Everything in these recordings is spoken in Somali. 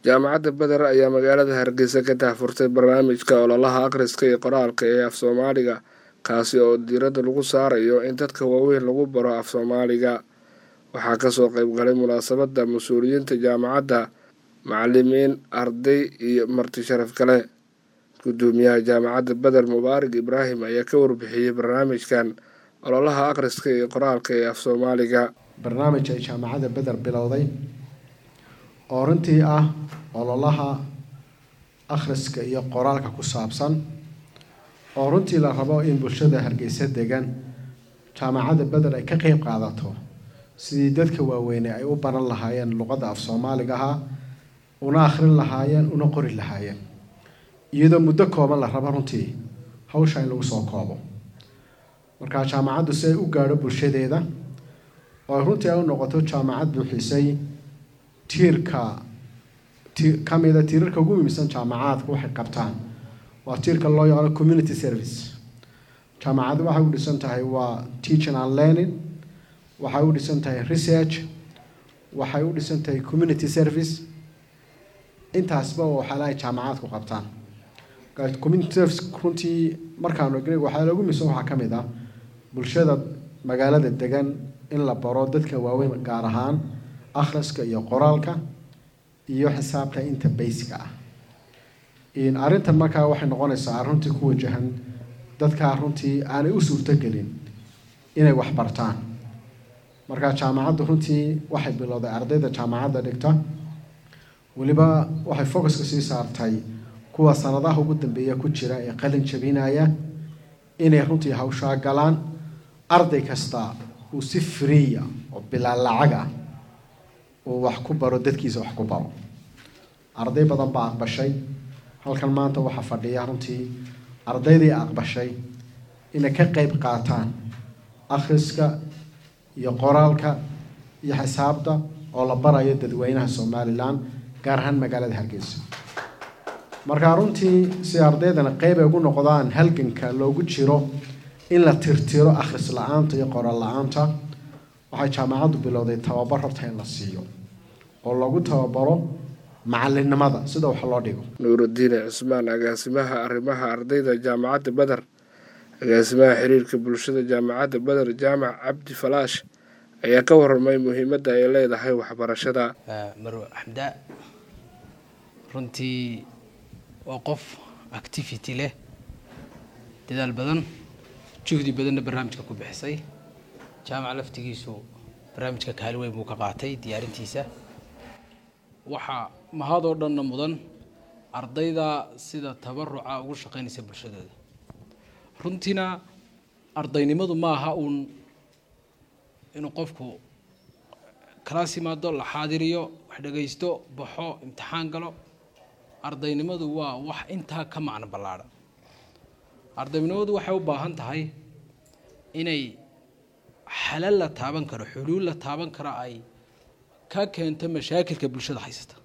jaamacadda beder ayaa magaalada hargeysa ka daahfurtay barnaamijka ololaha akhriska iyo qoraalka ee af soomaaliga kaasi oo diiradda lagu saarayo in dadka waaweyn lagu baro af soomaaliga waxaa kasoo qeyb galay munaasabadda mas-uuliyiinta jaamacadda macalimiin arday iyo marti sharaf kale gudoomiyaha jaamacadda beder mubaarig ibraahim ayaa ka warbixiyey barnaamijkan ololaha akhriska iyo qoraalka ee af soomaaliga barnaamij ay jaamacadda beder bilowday oo runtii ah ololaha akhriska iyo qoraalka ku saabsan oo runtii la rabo in bulshada hargeysa degan jaamacadda beder ay ka qeyb qaadato sidii dadka waaweyne ay u baran lahaayeen luqadda af soomaaligaha una akhrin lahaayeen una qori lahaayeen iyadoo muddo kooban la rabo runtii hawsha in lagu soo koobo markaa jaamacaddu si ay u gaadho bulshadeeda oo runtii ay u noqoto jaamacad buuxisay tiirka ti ka mida tiirarka ugu muhiimsan jaamacaadka waxay qabtaan waa tiirka loo yaqaano community service jaamacaddu waxay u dhisan tahay waa teaching and learning waxay u dhisan tahay research waxay u dhisan tahay community service intaasba waxyaalaha ay jaamacaadku qabtaan community service runtii markaanu egnay waxyaala ugu muhiimsan waxaa ka mid ah bulshada magaalada degan in la baro dadka waaweyn gaar ahaan akhriska iyo qoraalka iyo xisaabta inta baysiga ah arrintan markaa waxay noqonaysaa runtii ku wajahan dadkaa runtii aanay u suurtogelin inay wax bartaan markaa jaamacaddu runtii waxay bilowday ardayda jaamacadda dhigta weliba waxay focuska sii saartay kuwa sanadaha ugu dambeeya ku jira ee qalin jabinaya inay runtii hawshaa galaan arday kasta uu si freeya oo bilaa lacag ah uu wax ku baro dadkiisa wax ku baro arday badan baa aqbashay halkan maanta waxaa fadhiya runtii ardaydii aqbashay inay ka qeyb qaataan akhriska iyo qoraalka iyo xisaabta oo la barayo dadweynaha somalilan gaar ahaan magaalada hargeysa markaa runtii si ardaydana qeyb ay ugu noqdaan halganka loogu jiro in la tirtiro akhris la-aanta iyo qoraal la-aanta waxay jaamacaddu bilowday tababar horta in la siiyo oo lagu tababaro macalinimada sida wax loo dhigo nuurudiine cusmaan agaasimaha arrimaha ardayda jaamacadda beder agaasimaha xiriirka bulshada jaamacadda beder jaamac cabdi falaash ayaa ka warramay muhiimadda ay leedahay waxbarashada marwe axmdaa runtii waa qof activity leh dadaal badan juhdi badanna barnaamijka ku bixisay jaamac laftigiisu barnaamijka kaali weyn buu ka qaatay diyaarintiisa waxaa mahadoo dhanna mudan ardayda sida tabaruca ugu shaqaynaysa bulshadooda runtiina ardaynimadu ma aha uun inuu qofku kalaas yimaado la xaadiriyo wax dhagaysto baxo imtixaan galo ardaynimadu waa wax intaa ka macno ballaadhan ardaynimadu waxay u baahan tahay inay xalal la taaban karo xuluul la taaban karo ay ka keento mashaakilka bulshada haysata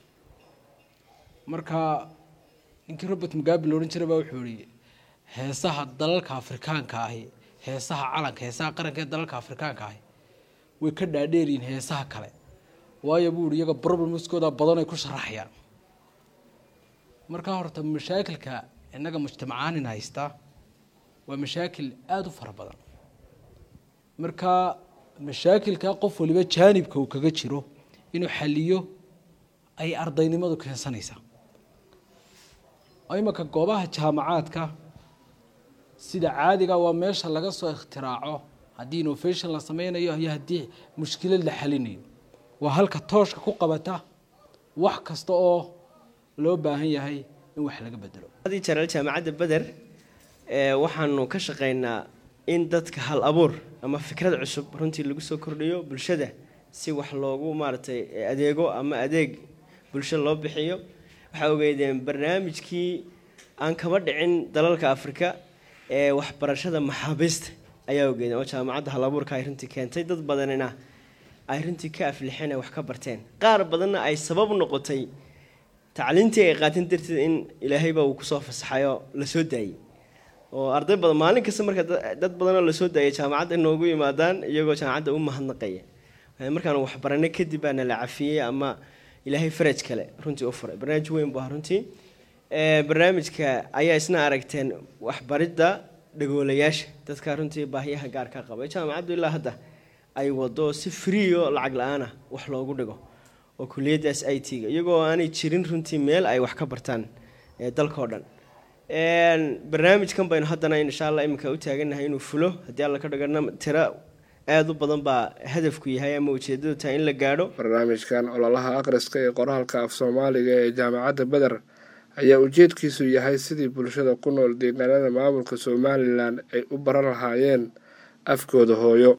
marka ninkii robert mugabe la odhan jiray baa wuxuu yihi heesaha dalalka afrikaanka ahi heesaha calanka heesaha qaranka ee dalalka afrikaanka ahi way ka dhaadheeryihin heesaha kale waayo buu ihi iyaga problemskooda badan ay ku sharaxayaan markaa horta mashaakilka innaga mujtamacaanin haystaa waa mashaakil aada u fara badan marka mashaakilka qof waliba jaanibka uu kaga jiro inuu xaliyo ay ardaynimadu keensanaysaa imanka goobaha jaamacaadka sida caadiga waa meesha laga soo ikhtiraaco haddii innovation la sameynayo iyo haddii mushkilad la xalinayo waa halka tooshka ku qabata wax kasta oo loo baahan yahay in wax laga bedelo hadii jaraal jaamacadda beder waxaanu ka shaqeynaa in dadka hal abuur ama fikrad cusub runtii lagu soo kordhiyo bulshada si wax loogu maaragtay adeego ama adeeg bulsho loo bixiyo waxaa ogeydeen barnaamijkii aan kaba dhicin dalalka afrika ee waxbarashada maxaabiista ayaa ogeydeen oo jaamacadda hal abuurka ay runtii keentay dad badanina ay runtii ka aflixeen ay wax ka barteen qaar badanna ay sabab noqotay tacliintii ay qaateen darteed in ilaahayba uu kusoo fasaxayoo lasoo daayey oo arday badan maalin kasta marka dad badanoo lasoo daayay jaamacadda inoogu yimaadaan iyagoo jaamacadda u mahadnaqaya markaan waxbaranay kadib baana la cafiyey ama ilaahay faraj kale runtii u furay barnaamij weyn bu ahaa runtii barnaamijka ayaa isna aragteen waxbaridda dhagoolayaasha dadka runtii baahiyaha gaarka qaba jaamacaddu ilaa hadda ay wado si freeo lacag la-aana wax loogu dhigo oo kuliyaddaas i t-ga iyagoo aanay jirin runtii meel ay wax ka bartaan dalkao dhan barnaamijkan baynu haddana insha allah iminka u taagannahay inuu fulo haddii alla ka dhigana tiro aada u badan baa hadafku yahay ama ujeedadu tahay in la gaadho barnaamijkan ololaha akhriska ee qoraalka af soomaaliga ee jaamacadda beder ayaa ujeedkiisu yahay sidii bulshada ku nool deegaanada maamulka somalilan ay u baran lahaayeen afkooda hooyo